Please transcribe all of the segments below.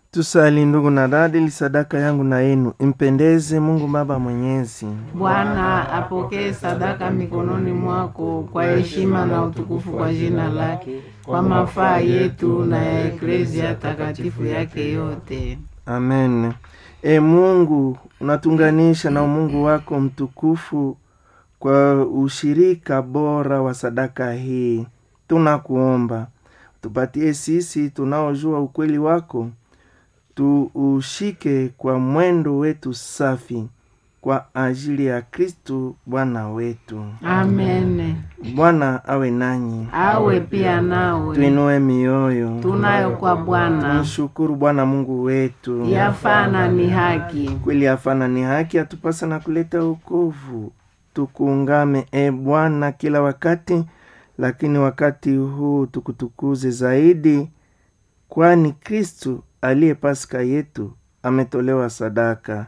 Tusali ndugu na dada, ili sadaka yangu na yenu impendeze Mungu Baba Mwenyezi. Bwana apokee sadaka mikononi mwako kwa heshima na utukufu kwa jina lake, kwa mafaa yetu na ya eklezia takatifu yake yote. Amen. E Mungu, unatunganisha na umungu wako mtukufu kwa ushirika bora wa sadaka hii. Tunakuomba tupatie sisi tunaojua ukweli wako, tuushike kwa mwendo wetu safi kwa ajili ya Kristu Bwana wetu. Amen. Bwana awe nanyi, Awe pia nawe. tuinue mioyo, Tunayo kwa Bwana tumshukuru Bwana Mungu wetu. yafana ni haki. kweli hafana ni haki atupasa na kuleta wokovu. Tukuungame e Bwana kila wakati, lakini wakati huu tukutukuze zaidi, kwani Kristu aliye Paska yetu ametolewa sadaka.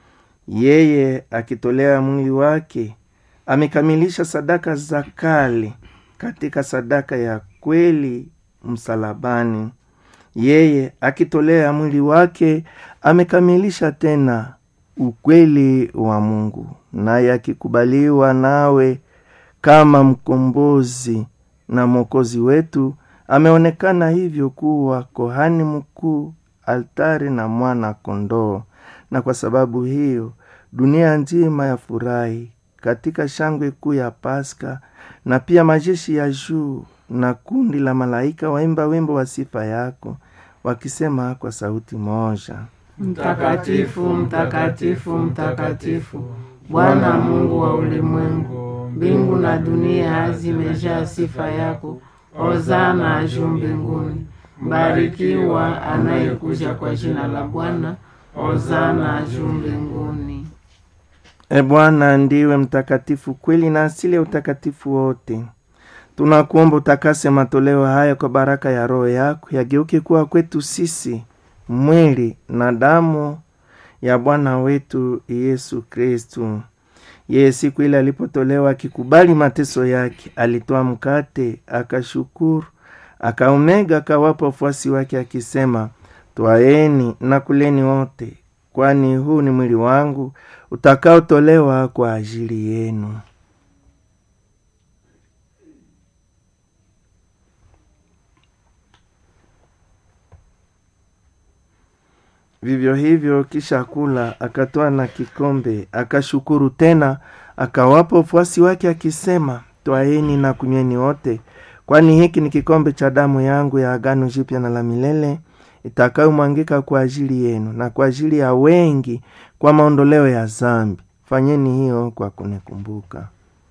Yeye akitolea mwili wake amekamilisha sadaka za kale katika sadaka ya kweli msalabani. Yeye akitolea mwili wake amekamilisha tena ukweli wa Mungu, naye akikubaliwa nawe kama mkombozi na mwokozi wetu, ameonekana hivyo kuwa kohani mkuu, altari na mwana kondoo. Na kwa sababu hiyo dunia nzima yafurahi katika shangwe kuu ya Paska, na pia majeshi ya juu na kundi la malaika waimba wimbo wa sifa yako wakisema kwa sauti moja Mtakatifu, mtakatifu, mtakatifu, Bwana Mungu wa ulimwengu, mbingu na dunia zimejaa sifa yako. Hosana juu mbinguni. Mbarikiwa anayekuja kwa jina la Bwana. Hosana juu mbinguni. E Bwana, ndiwe mtakatifu kweli na asili ya utakatifu wote. Tunakuomba utakase matoleo haya kwa baraka ya Roho yako, yageuke kuwa kwetu sisi mwili na damu ya Bwana wetu Yesu Kristu. Yeye siku ile alipotolewa akikubali mateso yake, alitoa mkate, akashukuru, akaumega, akawapa wafuasi wake akisema, twaeni na kuleni wote, kwani huu ni mwili wangu utakaotolewa kwa ajili yenu. Vivyo hivyo kisha kula, akatoa na kikombe, akashukuru tena, akawapa wafuasi wake akisema, twaeni na kunyweni wote, kwani hiki ni kikombe cha damu yangu ya agano jipya na la milele, itakayomwangika kwa ajili yenu na kwa ajili ya wengi kwa maondoleo ya zambi. Fanyeni hiyo kwa kunikumbuka.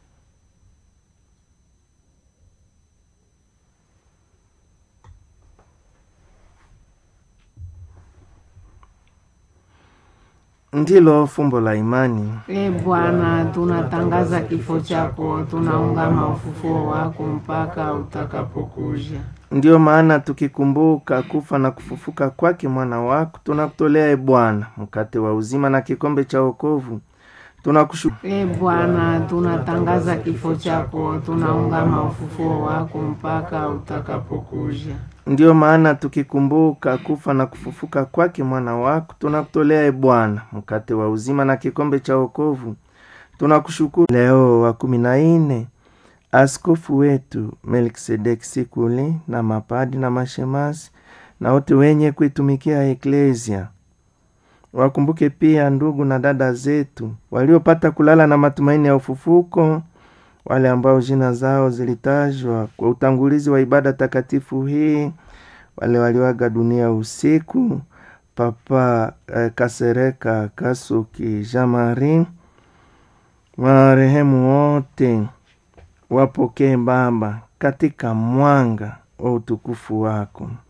Ndilo fumbo la imani. E Bwana, tunatangaza kifo chako, tunaungama ufufuo wako mpaka utakapokuja. Ndiyo maana tukikumbuka kufa na kufufuka kwake mwana wako, tunakutolea e Bwana mkate wa uzima na kikombe cha wokovu. Tunakushukuru E Bwana, tunatangaza kifo chako, tunaungama ufufuo wako mpaka utakapokuja. Ndiyo maana tukikumbuka kufa na kufufuka kwake mwana wako, tunakutolea e Bwana mkate wa uzima na kikombe cha wokovu. Tunakushukuru Leo wa kumi na nne, askofu wetu Melkisedeki Sikuli na mapadi na mashemasi na wote wenye kuitumikia eklesia. Wakumbuke pia ndugu na dada zetu waliopata kulala na matumaini ya ufufuko, wale ambao jina zao zilitajwa kwa utangulizi wa ibada takatifu hii, wale walioaga dunia usiku, Papa eh, Kasereka Kasuki Jamari, marehemu wote wapokee Baba katika mwanga wa utukufu wako.